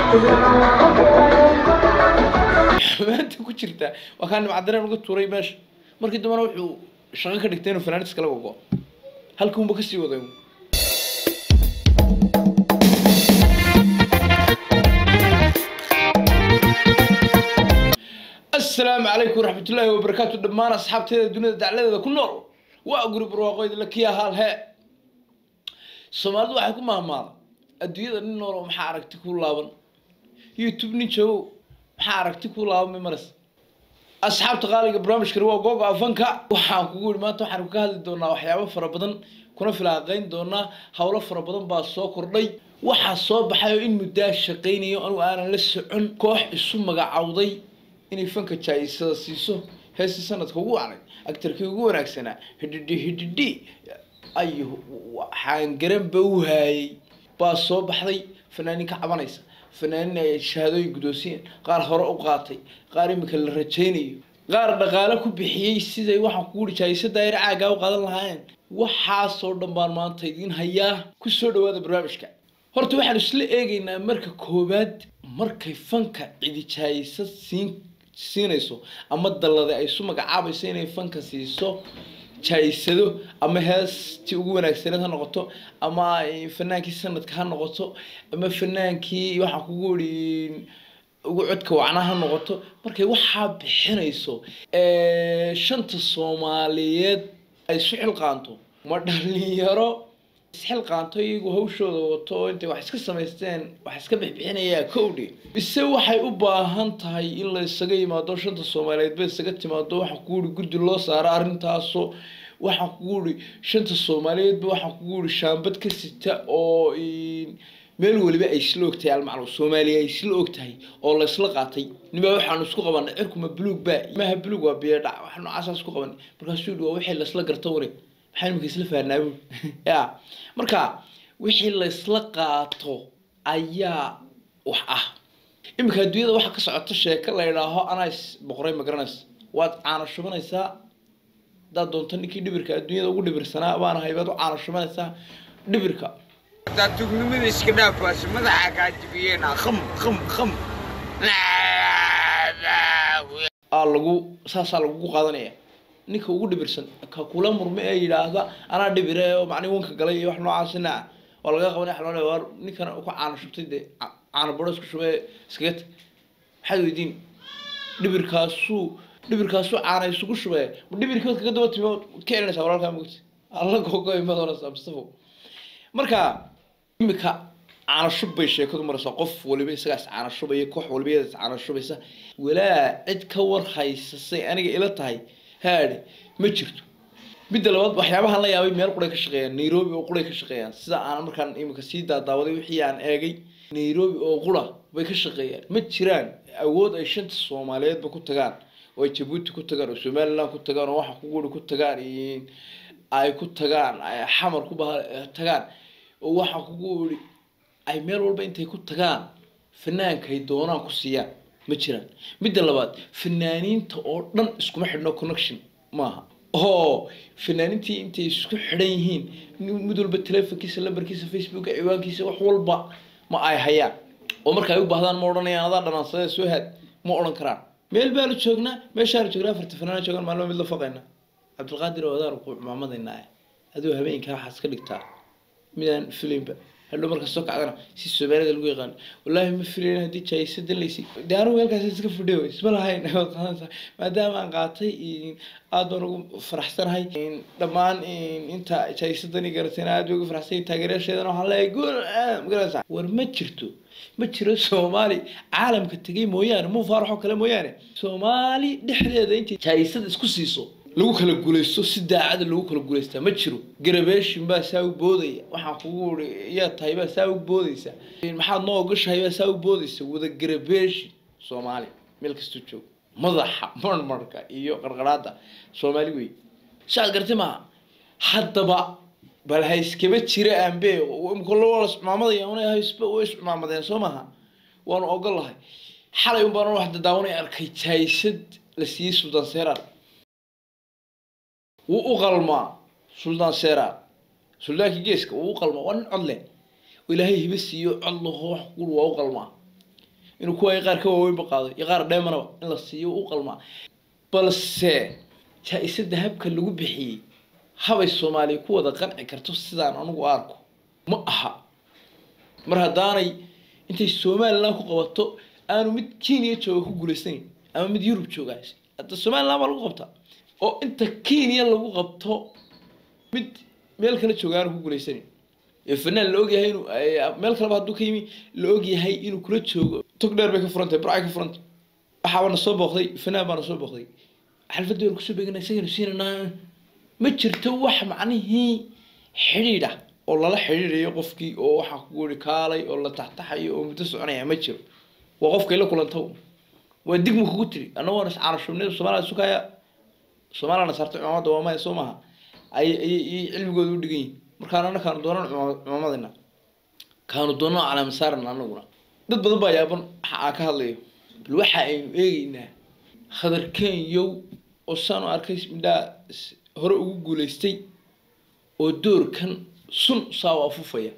maanta ku jirta waa kaa nimcadareen uga tuuray meesha markii dambena wuxuu shaqo ka dhigtay inuu fanaanid iskala gogo halkii unba kasii waday asalaamu calaykum waraxmatullaahi wabarakaatu dhammaan asxaabteeda dunida dacladeeda ku nool waa guri barwaaqoyd lakiya haal hee soomaalidu waxay ku mahmaaday adduunyada nin noolo maxaa aragti ku laaban youtube nin joogo maxaa aragti ku laaban maras asxaabta qaaliga barnaamijkani waa googa afanka waxaan kugu yihi maanta waxaan ka hadli doonaa waxyaabo fara badan kuna filaaqayn doonaa howlo fara badan baa soo kordhay waxaa soo baxay oo in muddaa shaqaynayo anugu aanan la socon koox isu magacawday inay fanka jaayisada siiso heestii sanadka ugu wacnay actarkii ugu wanaagsanaa hidhidhi hidhidhi ayu waxaan garanba u haayay baa soo baxday fanaanin ka cabanaysa fanaanin ay shahaadooyin guddoonsiyeen qaar hore u qaatay qaar imika la rajaynayo qaar dhaqaale ku bixiyey siday waxaan kugu hi jaayisa daayir caagaa u qaadan lahaayeen waxaasoo dhan baan maanta idiin hayaa ku soo dhawaada barnaamijka horta waxaan isla eegaynaa marka koowaad markay fanka cidi jaayisa siin siinayso ama dallade ay isu magacaabayso inay fanka siiso jaysado ama heestii ugu wanaagsaneed ha noqoto ama fanaankii sanadka ha noqoto ama fanaankii waxaan kugu ihi ugu codka wacna ha noqoto markay waxaa bixinayso shanta soomaaliyeed ay isu xilqaanto ma dhalinyaro isxilqaanto iyagu hawshooda wato oo intay wax iska samaysteen wax iska bixbixinayaa kowdhi ise waxay u baahan tahay in la isaga yimaado shanta soomaaliyeed ba isaga timaado waxaan kugu ihi guddi loo saaro arrintaasoo waxaan kugu ihi shanta soomaaliyeedba waxaan kugu ihi shaambad ka sita oo meel weliba ay isla ogtahay almaclum soomaaliya ay isla ogtahay oo la isla qaatay nima waxaanu isku qabanay cirkuma buluug ba maha buluug waa biyadhac wax noocaasa isku qabanay markaasuu yihi waa wixii laisla garta wari maxaa imika isla fahnaabu ya marka wixii laysla qaato ayaa wax ah iminka adduunyada waxaa ka socota sheeko la idhaaho anais boqoray ma garanaysa waad caana shubanaysaa haddaad doonto ninkii dhibirka adduunyada ugu dhibirsanaa baan ahay baad u caana shubanaysaa dhibirka hadaa tugnimada iska dhaafaas madaxa kaa jibiyeenaa kham kham kham aa lagu saasaa lagugu qaadanaya ninka ugu dhibirsan ka kula murme ee yidhaahda anaa dhibire oo macni wanka galay iyo wax noocaasina ah oo laga qabanay xaloole waar ninkan ku caana shubtay dee caana baro isku shubee iskaga tag maxaad weydiin dhibirkaasuu dhibirkaasuu caana isugu shubee ma dhibirkood kaga daba timi ka elinaysaa walaalkaa mogti alla gogo imad oranaysaa mustafo marka imika caana shub bay sheekadu maraysaa qof waliba isagaas caana shubaya koox waliba iyadaas caana shubaysa walaa cid ka war haysasay aniga ila tahay haadhe ma jirto midda labaad waxyaabahan la yaabay meel quray ka shaqeeyaan nairobi oo quray ka shaqeeyaan sida aan markaan imika sii daadaawaday wixii aan eegay nairobi oo qura bay ka shaqeeyaan ma jiraan awood ay shanta soomaaliyeedba ku tagaan oo ay jabuuti ku tagaan oo somaliland ku tagaan oo waxa kuguri ku tagaan ay ku tagaan ay xamar ku tagaan oo waxa kugu iri ay meel walba intay ku tagaan fanaankay doonaan ku siiyaan ma jiraan midda labaad fanaaniinta oo dhan iskuma xidhno connection maaha oo fanaaniintii intay isku xidhan yihiin mid walba telefonkiisa lambarkiisa facebooka ciwaankiisa wax walba ma ay hayaan oo marka ay u baahdaan ma odhanayaan adaa dhanaansadee soo haad ma odhan karaan meel baanu joognaa meeshaanu joognaa afarta fanaan joogaan maalmo mid la foqayna cabdilqaadir oo adaan ku cumaamadaynaa adoo habeenkaa waxaad iska dhigtaa midaan filimba hadhow markaa soo kacdana si soomaalida lagu yaqaano wallaahi ma filayn haddii jaayisada laysi de anigu halkaas iska fadhiyo isma lahayn maadaama aan qaatay aad baan ugu faraxsanahay dhammaan inta jaayisadani garatayna aad bay ugu faraxsanahay taageerayaasheedana waxaan leeyahay guul magaranaysa war ma jirto ma jiro soomaali caalamka tegay mooyaane muu faaraxoo kale mooyaane soomaali dhexdeeda intay jaayisada isku siiso lagu kala guulaysto si daacada lagu kala guulaystaa ma jiro garabeeshin baa saa u boodaya waxaan kugu iri yaa tahay baa saa u boodaysa maxaad noo ogashahay baa saa u boodaysa wada garabeeshin soomaali meel kastuu joogo madaxa marmarka iyo qarqaraada soomaali wey saad gartay maaha haddaba bal ha iskaba jira aanbe imkala iscumaamadaya una haysba way iscumaamadeen soo maaha waanu ogolahay xalay un baan wax dadaawanay arkay jaysad la siiyey suldaan seeraar wuu u qalmaa suldaan seeraar suldaankii geeska wuu u qalmaa waa nin cod leh oo ilaahay hiba siiyo cod laho wax kuul waa u qalmaa inuu kuwa qaar ka waaweynba qaado iyo qaar dheemanaba in la siiyo u qalmaa balse jaa-isada habka lagu bixiyey habay soomaaliya ku wada qanci karto sidaan anugu arko ma aha mar haddaanay intay somalilan ku qabato aanu mid kenya jooga ku guulaysanayn ama mid yurub jooga hadda somalilan baa lagu qabtaa oo inta kenya lagu qabto mid meel kale jooga aanu ku guulaysanayn fanaan la ogyahay inuu meel kaleba hadduu ka yimi la ogyahay inuu kula joogo tog dheer bay ka furantahay burcay ka furantay waxaaba na soo booqday fanaan baa na soo booqday xalfadii waan kusoo beegana isagana siinanaa ma jirto wax macnihii xidhiidh ah oo lala xidhiidhayo qofkii oo waxaa ku uri kaalay oo la taxtaxayo oo muddo soconaya ma jiro waa qofkay la kulanta waa digma kugu tiri annagoona iscaarashubnida soomaalida sukaya soomaaliyana saartay cumaamada waa maya soo maaha ay ayay cilmigooda u dhigan yihin markaan ana kaanu doonan cumaamadina kaanu doonan calaamasaarana anaguna dad badan baa yaaban waxa aan ka hadlayo bal waxa aynu eegeynaa khadarkenyow oo saan u arkay midhaa hore ugu guulaystay oo doorkan sun saa u afufaya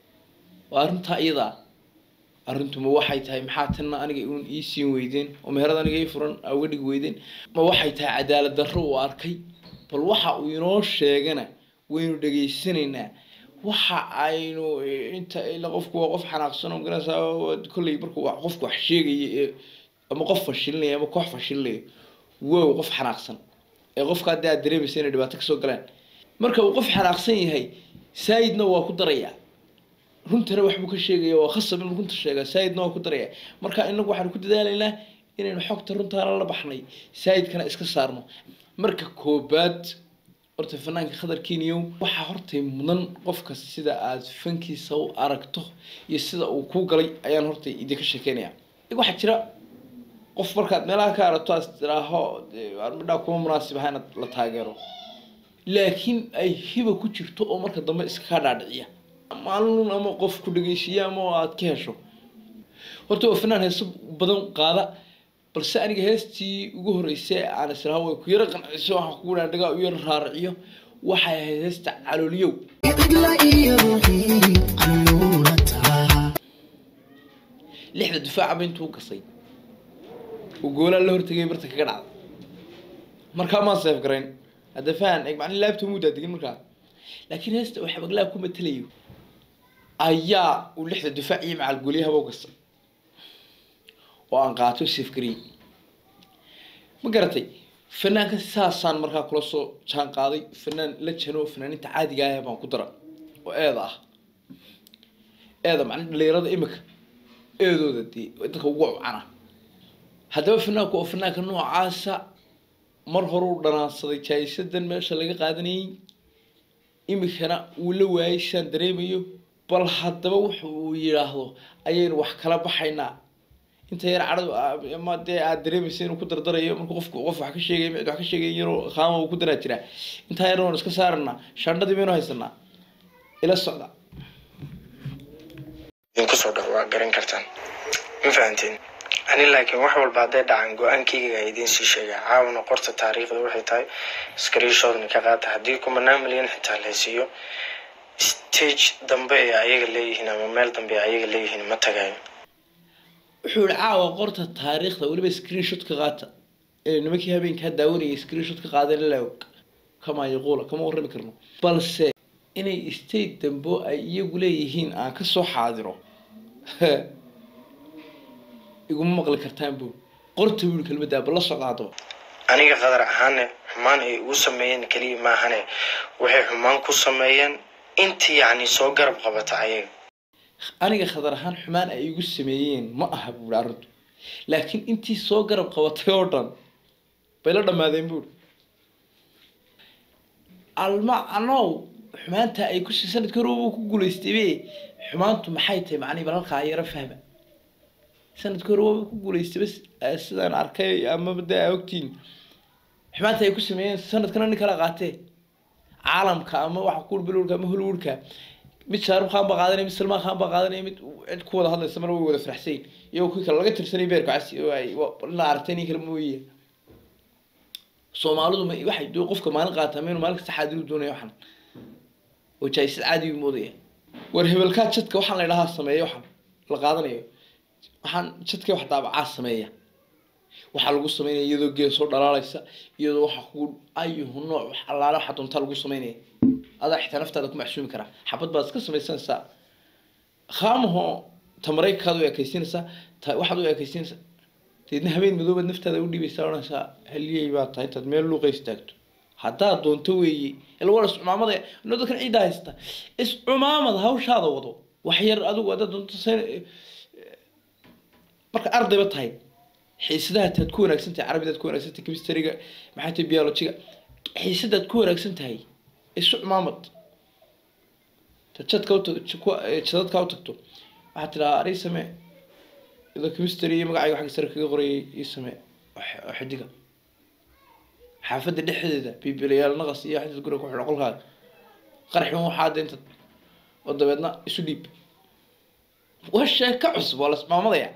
waa arrintaa iyadaa arrintuma waxay tahay maxaa tanna aniga uun ii siin weydeen oo meherad aniga ii furan aa uga dhigi weydeen ma waxay tahay cadaalad darro uu arkay bal waxa uu inoo sheegana waynu dhegaysanaynaa waxa aynu inta ila qofku waa qof xanaaqsan oo garanaysaa kolley markuu wax qofku wax sheegaya ee ama qof fashilinaya ama koox fashilinaya wow qof xanaaqsan ee qofka haddii aad dareemaysa inay dhibaato kasoo galaan marka uu qof xanaaqsan yahay saayidna waa ku darayaa runtana waxbuu ka sheegaya waa khasab inuu runta sheegaa saayidna waa ku daraya marka inagu waxaanu ku dadaalaynaa inaynu xogta runtaana la baxnay saayidkana iska saarno marka koobaad horta fanaanka khadarkiiniyow waxaa hortay mudan qofka sida aad fankiisa u aragto iyo sida uu kuu galay ayaan hortay idinka sheekeynaya waxaa jira qof markaad meelaha ka aragto aad tiraaho midhaa kuma munaasib aha inaad la taageero laakiin ay hiba ku jirto oo marka dambe iskakaa dhaadhiciya maalin ama qof ku dhegeysiiya ama aad ka hesho horta waa fanaan heeso badan qaada balse aniga heestii ugu horreysay aan israha way ku yaro qanciso waxaan kugu dhaadhagaa u yaro raaraciyo waxay ahayd heesta calooliyow lixda difaacaba intuu gasay oo goolaa la hortegay barta kaga dhacda markaa maan seef garayn hadda fahan eeg macni laabta muudaa degin markaa laakiin heesta uu xabaglaa ku matelayo ayaa uu lixda difaac iyo macal gooliyahaba u gasay oo aan qaato safgarey ma garatay fanaanka saasaan markaa kula soo jaan qaaday fanaan la jano fanaaninta caadiga ah baan ku dara oo eeda ah eeda macna dhalinyarada imika eedooda dee dadka ugu cana haddaba fanaanku oo fanaanka noocaasa mar horeu dhanaansaday jaayisadan meesha laga qaadanayay imikana uu la waayay saan dareemayo bal haddaba wuxa uu yidhaahdo ayaynu wax kala baxaynaa inta yar cadhadu ama dee aad dareemaysa inuu ku dardarayo markuu qofku qof wax ka sheegay mid wax ka sheegay yaroo qaama uu ku daraa jiraa intaa yar waan iska saarana shandhadii baynu haysanaa ila socda kusoo dhow waa garan kartaan ma fahanteen ani laakiin wax walba hadday dhacaan go-aankayga idiin sii sheegaa caawna qorta taariikhda waxay tahay screenshodna ka qaata haddii kumanaan milyan xitaa la siiyo stage dambe ee ayaga leeyihiin ama meel dambe ee ayaga leeyihiin ma tagayo wuxuu yihi caawa qorta taariikhda weliba screenshot ka qaata ee nimankii habeenkaa daawanayay screenshot ka qaadeen laog kama yaquula kama warrami karno balse inay state dambo ay iyagu leeyihiin aan kasoo xaadiro iguma maqli kartaan bu qorta buu kelmaddaa bal la socda haddaba aniga qadar ahaane xumaan ay ugu sameeyeen keliya maahane waxay xumaan ku sameeyeen intii yacni soo garab qabata ayaga aniga khadar ahaan xumaan ay igu sameeyeen ma aha buuri arrintu laakiin intii soo garab qabatay oo dhan bay la dhammaadeen buuri almacnow xumaanta ay ku sanadkii hore uu ku guulaystaybe xumaantu maxay tahay macnihi bal halkaa yaro fahma sanadkii hore waa ku guulaystay bas sidaan arkay amaba dee aa ogtiin xumaanta ay ku sameeyeen sanadkana nin kala qaatee caalamka ama waxa ku bilowdka ama hollywoodka mid shaarub khan baa qaadanaya mid salmaan khan baa qaadanaya mid cid ku wada hadlaysa mar way wada faraxsayn iyagoo kii kale laga tirsanay beerka casi oo ay la aragtay nin kale mooye soomaalidu ma waxay doo qofka maalin qaataa maynu maalin kasta xaadiru doonaya waxan oo jaayisad caadi u moodaya war hebelkaa jadka waxaan la idhahaa sameeya waxan la qaadanayo waxaan jadkii wax daabacaa sameeya waxaa lagu sameynaya iyadoo geed soo dhalaalaysa iyadoo waxa ku ayuhu nooc wax allaale waxa doontaa lagu sameynaya adaa xitaa naftaada ku maxsuumi karaa xabad baad iska samaysanaysaa khaamaho tamareykaad u ekaysiinaysaa ta waxaad u ekaysiinaysaa deedna habeen madoobaad naftaada u dhiibaysaa odhanaysaa haliyey baa tahay intaad meel luuqa istaagto haddaad doonto weeye ila waa iscumaamada no dadkan ciiddaa haysta iscumaamad hawshaada wado wax yar adigu haddaad doonto sen marka ardayba tahay xiisadaha taad ku wanaagsan tahay carabidaad ku wanaagsan tahay chemistryga maxay tahay biologiga xiisadaad ku wanaagsan tahay isu cumaamad jadka jadadka u tagto waxaad tidhaha arii same idoo chemistry iyo magacayga xagga sare kaga qorayay ii same oo xidiga xaafadda dhexdeeda bibilayaal naqas iyo xadid guriga ku xidho qolkaaga qarxin waxaa deenta oo dabeedna isu dhiib waa sheeko cusub waa la ismaamadaya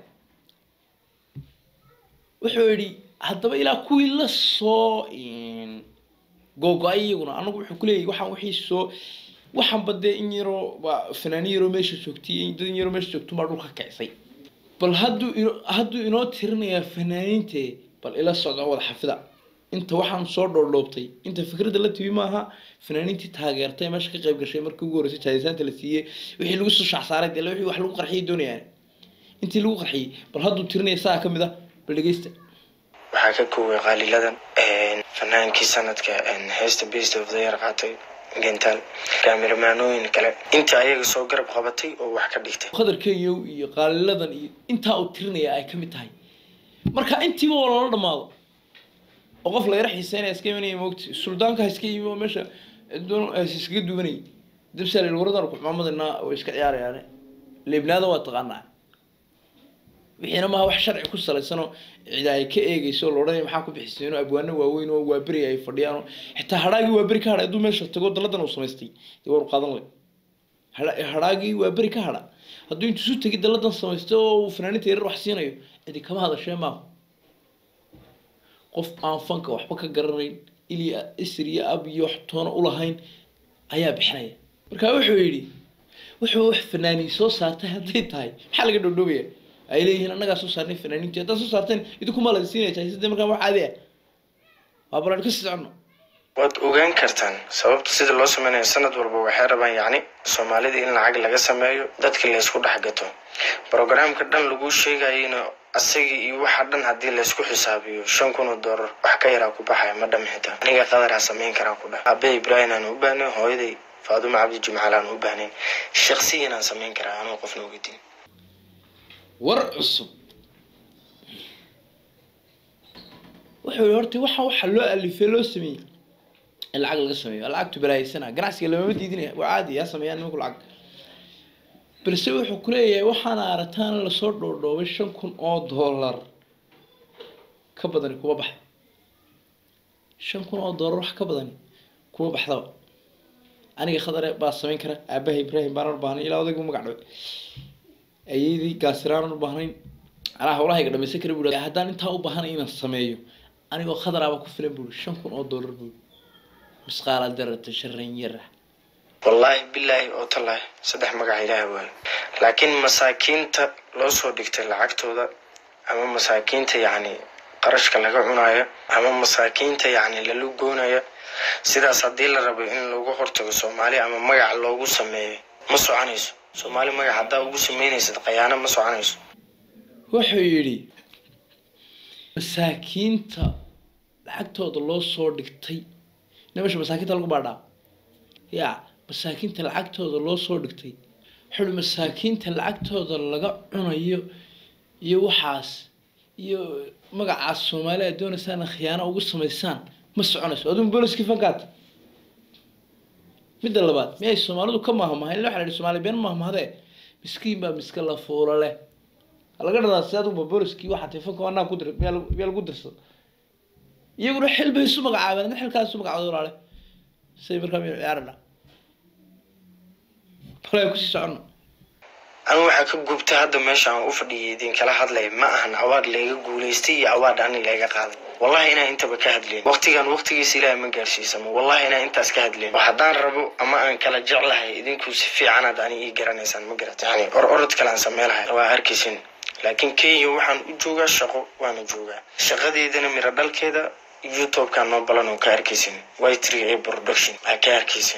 wuxuu yidhi haddaba ilaa kuwii la soo googo-ay iyaguna anagu wuxuu kuleeyahy waxaan wixii soo waxaanba dee in yaroo waa fanaanin yaroo meesha joogtay dad in yaroo meesha joogtun baa dhulka kicisay bal hadduu ino hadduu inoo tirinayaa fanaaniinte bal ila socda wada xafida inta waxaan soo dhoodhoobtay inta fikradda la tibi maaha fanaaniintii taageertay meesha ka qayb gashay markii ugu horreysay jaadisaanta la siiyey wixii lagu soo shacsaaray dee wixii wax lagu qarxiyay doonayaan intii lagu qarxiyey bal hadduu tirinaya saa ka mid ah bal dhegeysta waxaa ka kooway qaaliladan fanaankii sanadka heesta best of the year qaatay gentaal kaamiramanooyin kale inta ayaga soo garab qabatay oo wax ka dhigtay qadarkeeyow iyo qaaliladan iyo intaa uu tirinaya ay ka mid tahay marka intiiba oo lala dhamaado oo qof la yara xiiseynaya iska imanaya moogta suldaanka ha iska yimi oo meesha doon iskaga duwanayay dabsaal waradan ku xumaamadanaa way iska ciyaarayaan leebnaada waa taqaanaa wixiina maaha wax sharci ku salaysanoo cida ay ka eegeyso la odhanaya maxaa ku bixiseenoo abwaano waaweyn oo waaberi ay fadhiyaan oo xitaa hadhaagii waaberi ka hadhay hadduu meesha tago daladan uu samaystay dee war u qaadan lay hadhaagii waaberi ka hadha hadduu intuu isu tegi daladan samaystay oo uu fanaaninta yarar wax siinayo cidi kama hadashee maaha qof aan fanka waxba ka garanayn ilya isr iyo ab iyo wax toona ulahayn ayaa bixinaya marka wuxuu yidhi wuxuu wax fanaaniin soo saartay hadday tahay maxaa laga dhowdhowaya ay leeyihiin annagaa soo saarnay fanaaniinti haddaad soo saarteen idinkuma la siinaya jahisadee markaa wax caadi ah waa balaan ka sii soconno waad ogaan kartaan sababta sida loo sameynayo sanad walba waxay rabaan yacni soomaalida in lacag laga sameeyo dadkii laysku dhex gato brogramka dhan lagu sheegayayna asagii iyo waxa dhan haddii laysku xisaabiyo shan kun oo doolar wax ka yaraa ku baxaya ma dham xitaa aniga qadaraa sameyn karaa ku dhah abe ibrahim aan u baahnay hooyaday faadumo cabdi jimcaal aan u baahnayn shaksiyan aan sameyn karaa anuu qofna ogadin war cusub wuxuu yihi horta waxa waxa loo alifay loo sameeyey in lacag laga sameeyo lacagtu balaayisanaa ganacsiga lamama diidinaya waa caadi yaa sameeyaan nimanku lacag balse wuxuu kuleeyahay waxaana arataan lasoo dhoodhoobay shan kun oo dollar ka badani kuma baxda shan kun oo dollar wax ka badani kuma baxdaba aniga khadare baa samayn kara aabaha ibraahim baanan baahnay ilaa odaygu magac dhaway ayeydii gaasiraanan u baahnayn anaa hawlahayga dhamaysan kara bui haddaan intaa u baahanay inaan sameeyo anigoo khadaraaba ku filan buri shan kun oo dollar bui misqaala darata sharan yara wallaahi bilaahi oo tallaahi saddex magaca ilaaha waayo laakiin masaakiinta loo soo dhigtay lacagtooda ama masaakiinta yacni qarashka laga cunayo ama masaakiinta yacni lala goonayo sidaas haddii la rabo in lagu hortago soomaali ama magac loogu sameeyo ma soconayso soomaali magac haddaa ugu sameynaysad khayaano ma soconayso wuxuu yidhi masaakiinta lacagtooda loo soo dhigtay nimasha masaakiinta lagu baadhaa ya masaakiinta lacagtooda loo soo dhigtay xuli masaakiinta lacagtooda laga cunayo iyo waxaas iyo magacaas soomaali aad doonaysaan khiyaano ugu samaysaan ma soconayso adun booliskii fankaad midda labaad miyay soomaalidu ka mahmahayn ila waxa la yihi soomaali been mahmahdee miskiin baa miska la fuula leh laga dhadaa si aduba booliskii waxaa tay fanka anaa ku dir miyaa lagu- miyaa lagu dirsada iyaguna xil bay isu magacaabeen adna xilkaas isu magacaabay walaale say markaa miyanu ciyaarana balaa kusii socono anigu waxaa ka gubta hadda meesha aan u fadhiyay idinkala hadlay ma ahan awaad layga guulaystay iyo awaad ani layga qaaday wallahi inaan intaba ka hadleen waqtigan waqtigiisa ilaahay ma gaarsiisamo wallahi inaan intaas ka hadleen oo haddaan rabo ama aan kala jeclahay idinku si fiicanaad ani ii garanaysaan ma garat yani or orod kale aan sameylahay waa arkaysin laakiin kenya waxaan u joogaa shaqo waana joogaa shaqadeydana miro dhalkeeda youtube-kaa noo balan oo ka arkaysin whitry a production aa ka arkaysin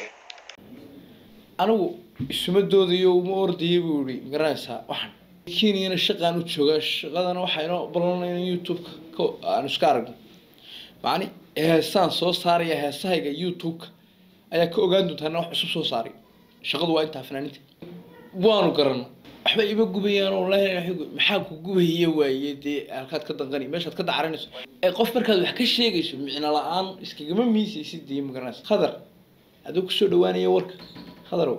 anigu isuma doodayo uma ordayay buu yihi magaranaysaa waxaan kenyana shaqaan u joogaa shaqadana waxaa inoo balanaya in youtube-ka ka- aanu iska aragno macni heesaan soo saaraya heesahayga youtube-ka ayaa ka ogaan doontaa inaan wax cusub soo saaray shaqadu waa intaa fanaaninta waanu garana waxba ima gubayaan oo wallaahi maxaa ku gubaya waaye dee halkaad ka danqani meeshaad ka dacaranayso ee qof markaad wax ka sheegayso micno la-aan iskagama miisaysid dee magaranaysa khadar adoo kusoo dhawaanaya warka khadarow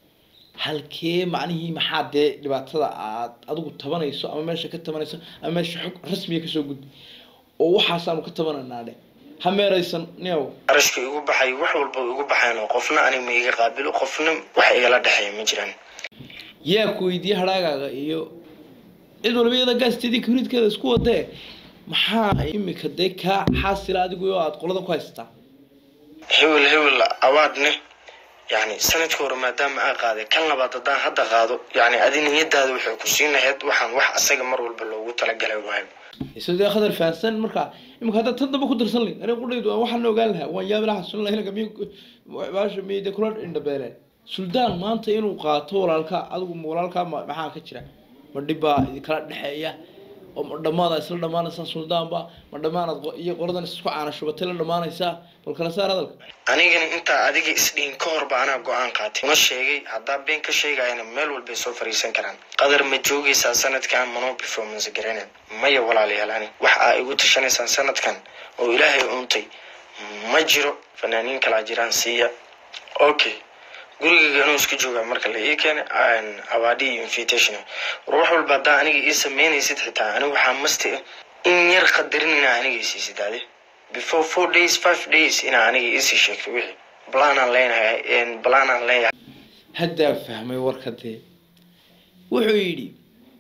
halkee macnihii maxaa dee dhibaatada aad adigu tabanayso ama meesha ka tabanayso ama meesha xog rasmiga kasoo gudbi oo waxaasaanu ka tabanaynaa dhe ha meeraysan neow qarashka igu baxay wax walba igu baxayn oo qofna ani ma iga qaabilo qofna wax igala dhexeeya ma jiraan yaa ku weydiiyey hadhaagaaga iyo cid walba iyada gaastedii kabridkeeda isku wadee maxaa imika dee kaa xaasila adigu oo aad qolada ku haysataa hebel hebel awaadne yani sanadka hore maadaama aa qaaday kan labaad haddaan hadda qaado yani adi niyadaada waxay ku siin lahayd waxaan wax asaga mar walba loogu talagalay waayo isagoo dee khadar fahansan marka imika hadda tan damba ku darsan layn aniga qudhaydu aan waxaan ogaan lahaa waan yaabi lahaa sun lahayn miy baasha miy dee kula indhabeeleen suldaan maanta inuu qaato walaalkaa adigu ma walaalkaa ma- maxaa ka jira ma dhibbaa idinkala dhexeeya oo ma dhammaada isla dhammaanaysaa suldaanba ma dhammaanaad qo- iyo qoladan isku caanashubatay la dhammaanaysaa bal kala saar hadalka anigana intaa adiga isdhihin ka horba anaa go-aan qaatay una sheegay haddaa been ka sheegayana meel walbay soo fariisan karaan qadar ma joogaysaa sanadkan manoo performance garanayn maya walaalayaal ani wax aa igu tashanaysaan sanadkan oo ilaahay uuntay ma jiro fanaaniin kalaa jiraan siiya okay gurigayga inuu iska joogaa marka la ii keenay awaadi iyo invitation war wax walba haddaa aniga ii sameynaysid xitaa aniga waxaa masti ah in yar qadarin inaa aniga isiisid ade before four days five days inaa aniga iisii sheegto wixii balaanaan leenahay balaanaan leeyahay haddaa fahmay warka dee wuxuu yidhi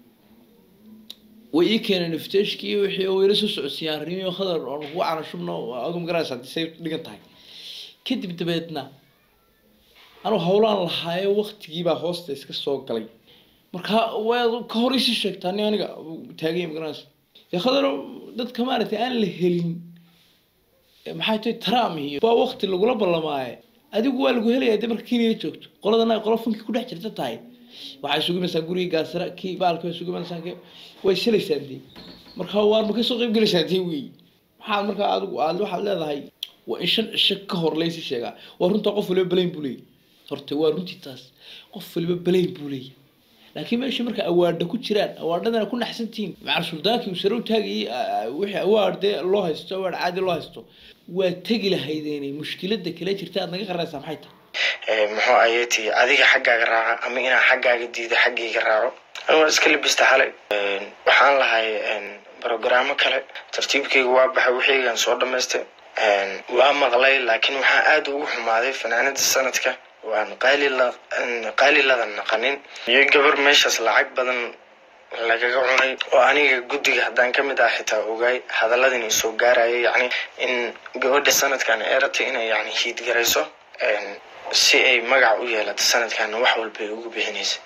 way ii keeneen ifteshkii wixii oo ila soo socodsiiyaan arrimiyo khadar oon kugu canashubno adu magaranaysa haddii say dhigan tahay kadib dabeedna anuu hawlaan lahaayo waktigiibaa hoosta iska soo galay marka waad ka hor isii sheegtaa ni aniga taagaya magaranaysa dee khadar dadka maaragtay aan la helin ee maxay tahay tram iyo waa wakti lagula ballamaaye adigu waa lagu helayaa dee marka kenya joogto qoladana ay qola funkii ku dhex jirta tahay waxay sugimaysaa guriga gaasara kii baalka way sugimaysaa kii way shilaysaa dee marka waar ma kasoo qayb gelaysaa dee wey maxaad markaa adigu aad waxaad leedahay waa in shan cisho ka hor laysi sheegaa waa runtaa qof waliba balayn buu leeyahy horta waa runtii taas qof waliba balayn buu leeyahy laakiin meesha marka awaadha ku jiraan awaadhadana ku naxsantihiin macal suldaankii uu sare u taagayay ah, wixii awaad dee loo haysto awaad caadi loo haysto waa tegi lahaydeene mushkilada kale jirta aad naga qaraysaa maxay tahay Eh, muxuu ayeti adiga xaggaaga raaca ama inaa xaggaaga diido xaggayga raaco ani waa iska labista xalay Eh, waxaan lahay brogaraamo kale tartiibkayga waa baxay wixiigan soo dhamaystay Eh, waa maqlay laakiin waxaa aada ugu xumaaday fanaanada sanadka waan qaali la qaali ladan naqanin iyo gabar meeshaas lacag badan lagaga cunay oo aniga guddiga haddaan ka mid ah xitaa ogaay hadalladan i soo gaaraya yacni in gabadha sanadkan ay rabtay inay yacni hiidgarayso En, si ay magac u yeelato sanadkan wax walba ay ugu bixinaysa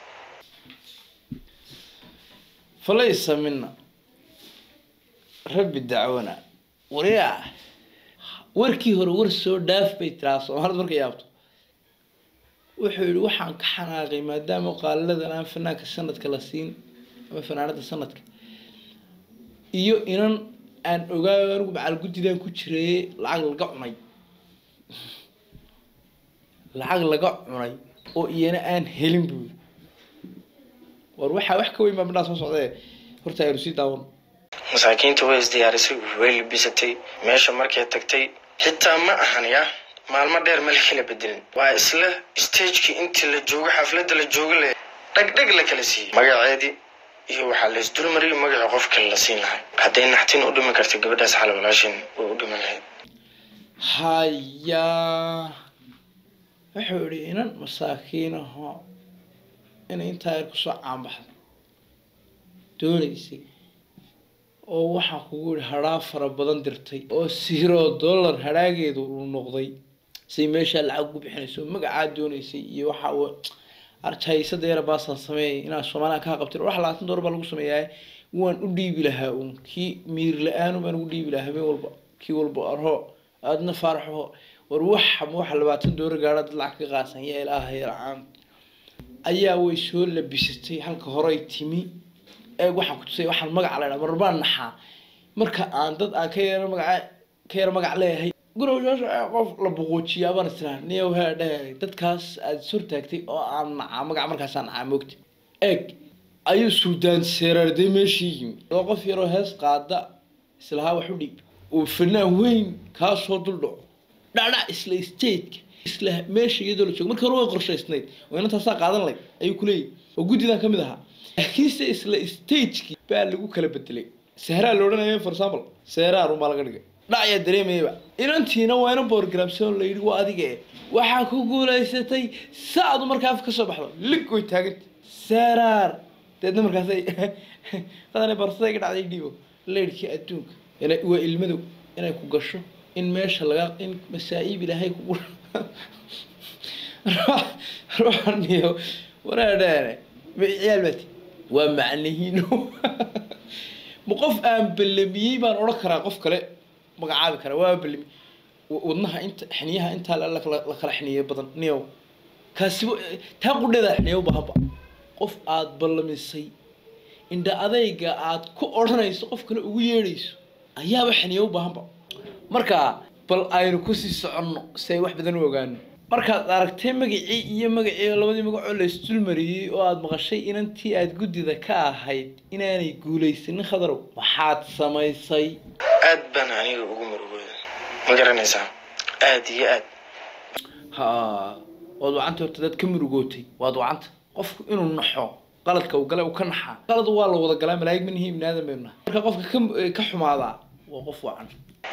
falaysa mina rabbi dacwana wariyaa warkii hore war soo dhaaf bay tiraa soomaalida markay yaabto wuxuu yihi waxaan ka xanaaqay maadaama qaaliladan aan fanaanka sanadka la siin ama fanaanada sanadka iyo inan aan ogaayo anigu macal guddidan ku jireeye lacag laga cunay lacag laga cunay oo iyana aan helin buu yiri war waxaa wax ka weyn baa midhaa soo socdee horta aynu sii daawan masaakiinta way isdiyaarisay way libisatay meesha markay tagtay xitaa ma ahan ya maalmo dheer ma la kala bedelin waa isla stagekii intii la joogo xafladda la joogo le dhagdhag la kala siiyey magaceedii iyo waxaa la isdulmariyay magacii qof kale la siin lahay hadday naxtin u dhimi karta gabadhaas xal walaashin way u dhiman lahayd hayaa wuxuu yihi inan masaakiin aho inay intaa yar kusoo caanbaxdo doonaysay oo waxaa kugu yihi hadhaa fara badan dirtay oo zero dollar hadhaageedu uu noqday say meeshaa lacag ugu bixinayso magacaa doonaysay iyo waxaa wa- arjaysada yara baasaan sameeyay inaan soomaaliya kaa qabtin wax labaatan doolar baa lagu sameeyaa waan u dhiibi lahaa uun kii miir la-aanu baan ugu dhiibi lahaa habeen walba kii walba arho aadna faaraxo war waxa ma waxa labaatan doolar gaadha dad lacag ka qaasan yaa ilaaha yarcaan ayaa way soo labisatay halka horey timi eeg waxaan ku tusay waxaan magac la ydhaa marbaan naxaa marka aan dad aan ka yara magaca ka yara magac leeyahay gurowshaasha qof la boqoojiyaa baan israa niyow hee dheh dadkaas aad is hortaagtay oo aan nacaa magac markaasaan nacaa moogta eeg ayuu suudaan seeraarday meeshii yimi oo qof yaroo hees qaada islahaa wax u dhiib oo fanaan weyn kaa soo duldhaco dhacdhac isla stateka isla meesha iyadoo la joogo marka hore way qorshaysnayd oo inantaasaa qaadan layd ayuu kuleeyahy oo guddidan ka mid ahaa laakiinse isla stagekii baa lagu kala bedelay sehraa la odhanaya for example sehraa runbaa laga dhigay dhacayaa dareemayaba inantiina waa ina borogramson la yidhi waa adiga e waxaa ku guulaysatay saadu markaa af ka soo baxdo lig way taaganta seraar deedna markaasay qadane barsaday ka dhacday dhiibo leydhkii adduunka ina waa ilmadow inay ku gasho in meesha laga in masaa'iib ilaahay kugu ruuxaniyo waraadhaane ciyaal baati waa macnihiino ma qof aan ballamiyey baan odhan karaa qof kale magacaabi karaa waa ballami wadnaha inta xiniyaha intaa la la kala xiniye badan niyow kaasiba taa qudheeda xiniye u baahanba qof aad ballamisay indha adayga aad ku odhanayso qof kale ugu yeedhayso ayaaba xiniye u baahanba marka bal aynu kusii soconno si ay wax badan u ogaano markaad aragtay magacii iyo magacii labadii magacoo la isdulmariyey oo aada maqashay inantii aada guddida ka ahayd inaanay guulaysanin khadarow maxaad samaysay aad baan aniga ugu murugooda ma garanaysaa aad iyo aad ha waad wacanta horta dad ka murugootay waad wacanta qofku inuu naxo qaladka uu gale uu ka naxaa qalad waa la wada galaa malaa'ig manihi ibni aadam baynu nahay marka qofka ka ka xumaadaa waa qof wacan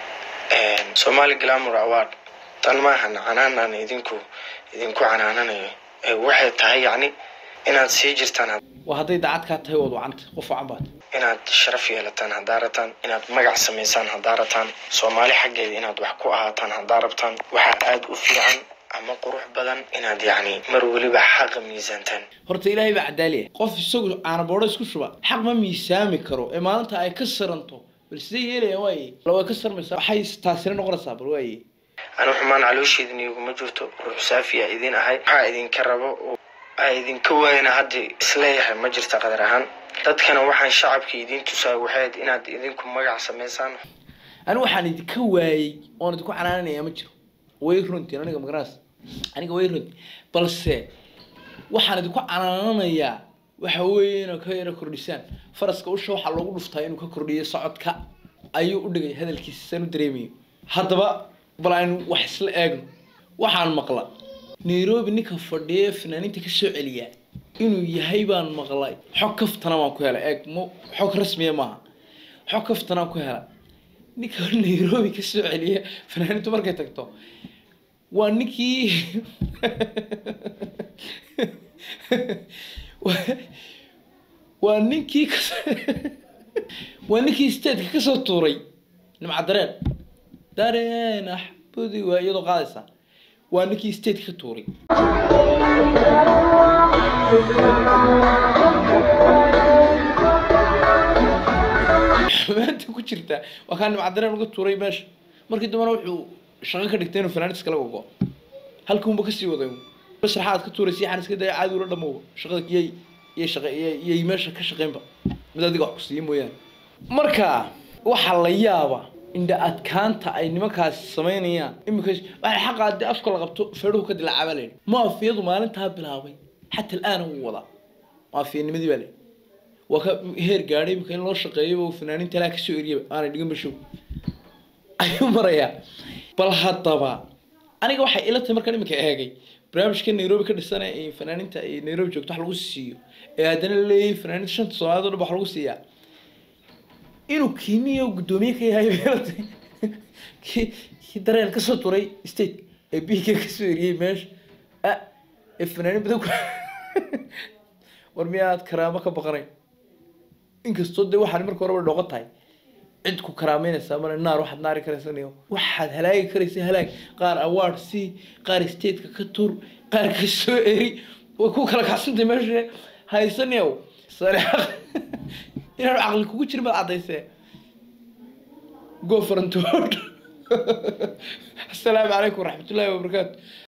somali glamour award tan maahan canaanaan idinku idinku canaananayo ee waxay tahay yacni inaad sii jirtaan waa hadday daacad kaa tahay waad wacanta qof wacan baad inaad sharaf yeelataan haddaa rabtaan inaad magac samaysaan haddaa rabtaan soomaali xaggeeda inaad wax ku ahaataan haddaa rabtaan waxaa aada u fiican ama qurux badan inaad yacni mar weliba xaqa miisaantaan horta ilaahay baa cadaaliya qof isagu caanaboodho isku shuba xaq ma miisaami karo ee maalinta ay ka saranto bal sidee yeelayaan waaye bal way ka sarmaysaa waxay taasina noqonaysaa bal waaye anu xumaan caloosheedin iguma jirto ruux saafiya idin ahay waxaa idinka rabo oo aa idinka waayana hadda isleeyahay ma jirta qadar ahaan dadkana waxaan shacabka idiin tusaay waxayd inaad idinku magac samaysaan anigu waxaan idinka waayey oon idinku canaananaya ma jiro way runtiin aniga magaraas aniga way runtiin balse waxaan idinku canaananayaa waxa weeye inay ka yaro kordhisaan faraska usha waxaa loogu dhuftaa inuu ka kordhiyo socodka ayuu u dhigay hadalkiisa saan u dareemayo haddaba bal aynu wax isla eegno waxaan maqla nairobi ninka fadhiya fanaaniinta ka soo celiya inuu yahay baan maqlay xog kaftana waan ku helay eeg mo xog rasmiya maaha xog kaftanaan ku helay ninka nairobi ka soo celiya fanaaniintu markay tagto waa ninkii waa ninkii kas waa ninkii statetka kasoo tuuray nimca dareen dareen axbudi waa iyadoo qaadaysa waa ninkii stateka ka tuuray xumaanta ku jirta waa kaa nimca dareen uga tuuray meesha markii dambena wuxuu shaqo ka dhigtay inuu fanaaniis kala gogo halkuunba kasii waday masraxaad ka tuuraysa yaxaan iska daya caadi ula dhamowba shaqada iyay iyay shaqa iyay meesha ka shaqeynba mid adiga wax ku siiya mooyaane marka waxaa la yaaba indha adkaanta ay nimankaasi samaynayaan imika waxay xaqa haddii afka la qabto feedhuhu ka dilaacaa baa layidhi maafiyadu maalintaa bilaabay xata al'aana wuu wadaa maafiyanimadii baa layidhi waa ka heer gaadhay imika in loo shaqeeyo fanaaniinta ilaa kasoo eriyaba aanay dhigan bashow ayuu marayaa bal haddaba aniga waxay ila tahay markaan iminka eegay barnaamijka nairobi ka dhisan ee fanaaniinta ay nairobi joogto wax lagu siiyo ee haddana laleeyahay fanaaniinta shanta soomaaliyad o dhan wax lagu siiyaa inuu kiniyo guddoomiye ka yahay bay ila tahay kii kii dareen kasoo turay state ee biigka kasoo eriyey meesha a ee fanaaniin badan ku war miyaad karaamo ka baqanayn inkastoo dee waxaan marka horeba dhooqan tahay cid ku karaameynaysaa male naar waxaad naari karaysanayo waxaad halaagi karaysa halaag qaar award si qaar stateka ka tur qaar ka soo eri way ku kala kacsantay meesha haysaniyow sare inaanu caqli kugu jirin baad caddaysee go farantood asalaamu calaykum waraxmatullaahi wabarakaatu